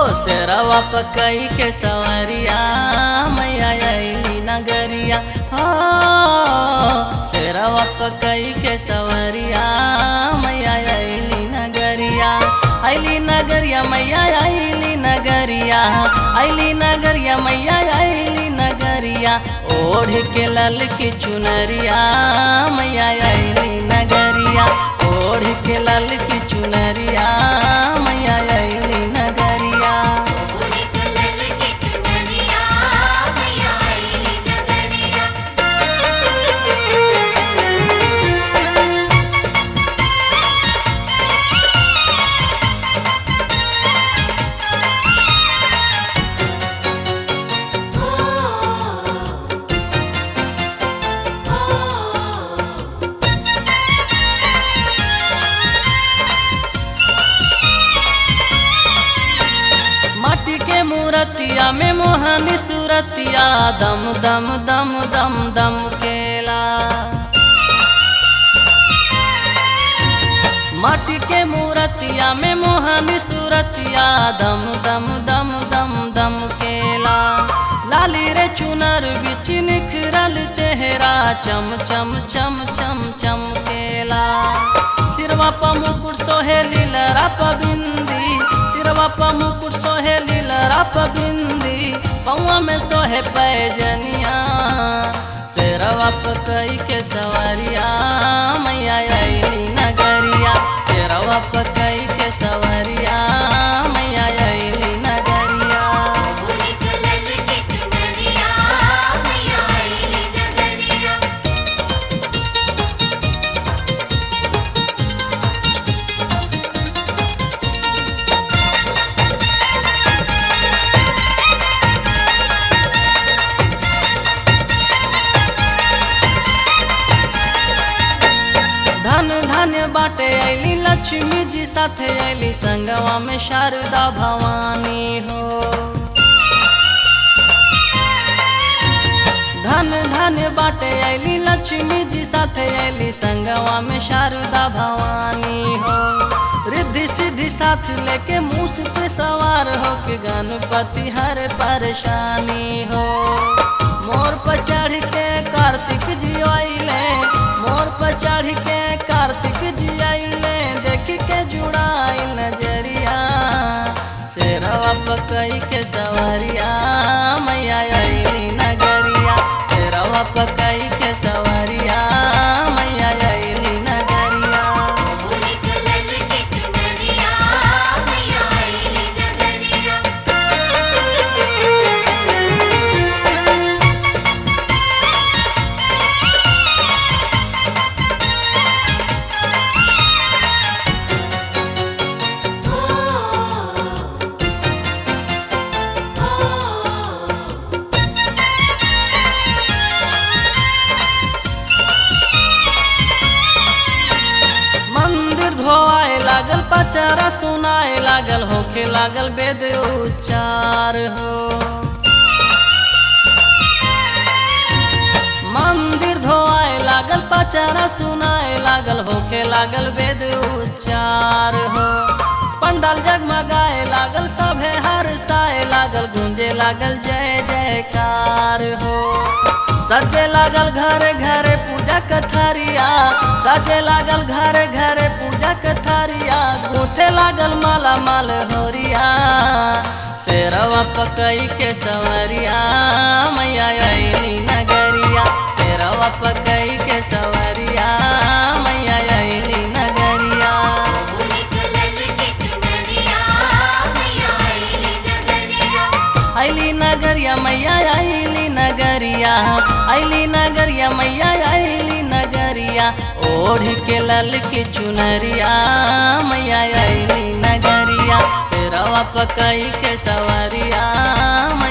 शेरवा पकई के सवरिया मैया अली नगरिया हो शेरवा पकई के सवरिया मैया अली नगरिया अली नगरिया मैया अली नगरिया अली नगरिया मैया अली नगरिया ओढ़ के लल की चुनरिया मैया अली नगरिया ओढ़ के लल की चुनरिया मैया अली नगरिया उड़ी कलल की चुनरिया मैया अली नगरिया माटी के मूरतिया में मोहनी सूरतिया दम दम दम दम दम केला माटी के मूरतिया में मोहनी सूरतिया दम दम दम दम दम केला लाली रे चुनर बिच निखरल चेहरा चम चम चम चम चम केला सिरवा प मुकुट सोहे लीलरा प बिंदी सिरवा प मुकुट सोहे लीलरा प बिंदी पौआ में सोहे पैजनिया शेरवा प कई के सवरिया मैया अली नगरिया शेरवा प कई के सवरिया मैया अली नगरिया उड़ी कलल की चुनरिया मैया अली नगरिया धन धन बाटे अली लक्ष्मी जी साथे अली संगवा में शारदा भवानी हो धन धन बाटे अली लक्ष्मी जी साथे अली संगवा में शारदा भवानी हो रिद्धि सिद्धि साथ लेके मूस पे सवार हो के गणपति हर परेशानी हो मोर पर चढ़ के कार्तिक जी आइले मोर पर चढ़ के कार्तिक जी आइले देख के जुड़ाई नजरिया शेरवा पकई के सवरिया मैया अली नगरिया शेरवा पकई के सवरिया मैया अली नगरिया उड़ी कलल की चुनरिया मैया अली नगरिया मंदिर धोआए लागल पचारा सुनाए लागल होखे लागल वेद उच्चार हो मंदिर धोआए लागल पचारा सुनाए लागल होखे लागल वेद उच्चार हो पंडाल जगमगाए लागल सभे हर्षाए लागल गूंजे लागल जय जयकार हो सजे लागल घरे घरे पूजा कथारिया सजे लागल घरे घरे पूजा कथारिया गूथे लागल माला माल होरिया शेरवा पकई के सवरिया मैया अली नगरिया शेरवा पकई के सवरिया मैया अली नगरिया उड़ी कलल की चुनरिया मैया अली नगरिया अली नगरिया मैया अली नगरिया अली नगरिया मैया अली नगरिया ओढ़ के लल की चुनरिया मैया अली नगरिया शेरवा पकई के सवरिया